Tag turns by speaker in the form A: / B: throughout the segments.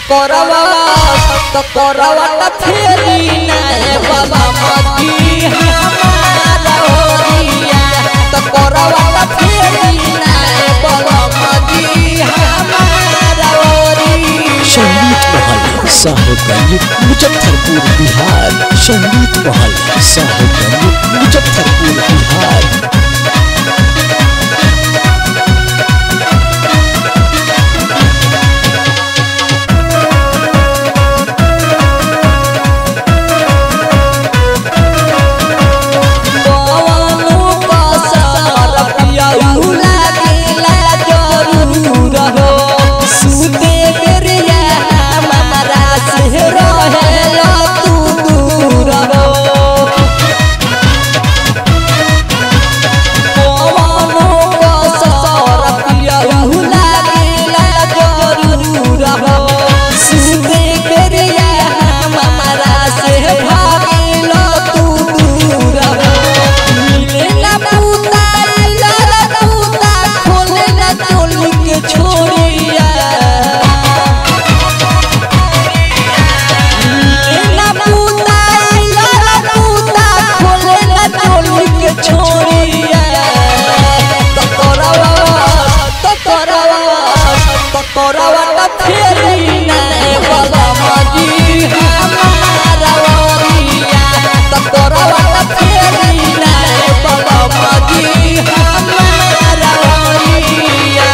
A: करवा तो करवा त फेरी नाए बाबा मती हमारा ओरिया तो करवा त फेरी नाए बाबा मती हमारा ओरिया
B: संगीत महल साहेबगंज मुजफ्फरपुर बिहार संगीत महल साहेबगंज मुजफ्फरपुर बिहार
A: कवनो कसर पियऊ लागेला जरूर हो सुते बेरिया हमारा से रहेला तू दूर हो कवनो कसर पियऊ लागेला जरूर हो सुते बेरिया हमारा से भागेला तू दूर हो मिले ना पूता लड़ा पूता खोले ना चोली के छोड़िया मिले ना पूता लड़ा पूता खोले ना चोली के छोड़िया तो करवा तो करवा तो करवा तो फेरी ना बाबा माजी हमारा ओरिया तो करवा तो फेरी ना बाबा माजी हमारा ओरिया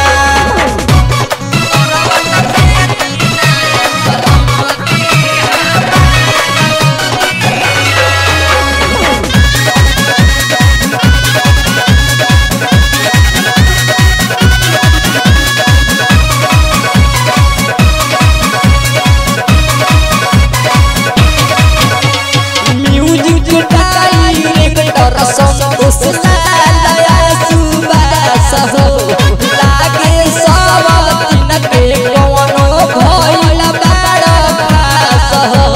A: म्यूजिक डायरेक्टर संतोष लालया सुबास हो लागे सब दिन के कवनो भइल बाड़ खास हो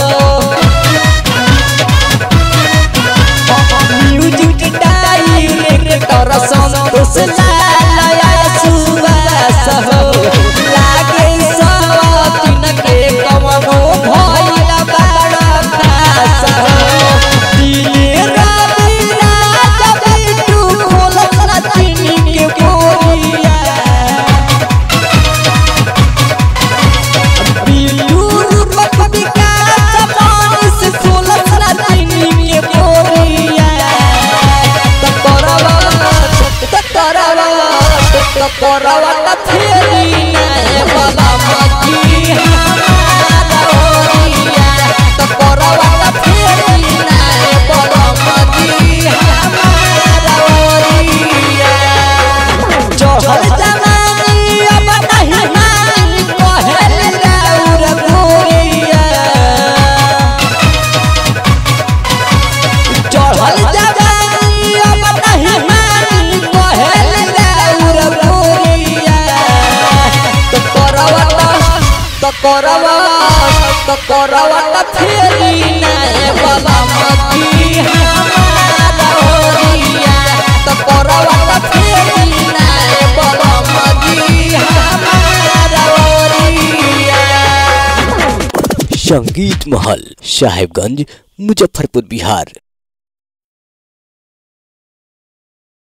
A: म्यूजिक डायरेक्टर संतोष लालया सुबास हो लागे सब दिन के कवनो भइल बाड़ खास हो दिले राती रात बिटू खोलत ना चीनी के बोरिया बिटू रूपक विकास पानी से खोलत ना चीनी के बोरिया त करवा त करवा त करवा त फेरी ना बाबा मती हमारा ओरिया त करवा त फेरी ना बाबा मती हमारा ओरिया चढ़ल जवानी अब नहीं मानी कहल राउर गोरिया चढ़ल जवानी अब नहीं मानी कहल राउर गोरिया तो करवा तो करवा तो करवा त फेरी ना बाबा मती हमारा ओरिया तो करवा त फेरी ना बाबा मती हमारा ओरिया
B: संगीत महल साहेबगंज मुजफ्फरपुर बिहार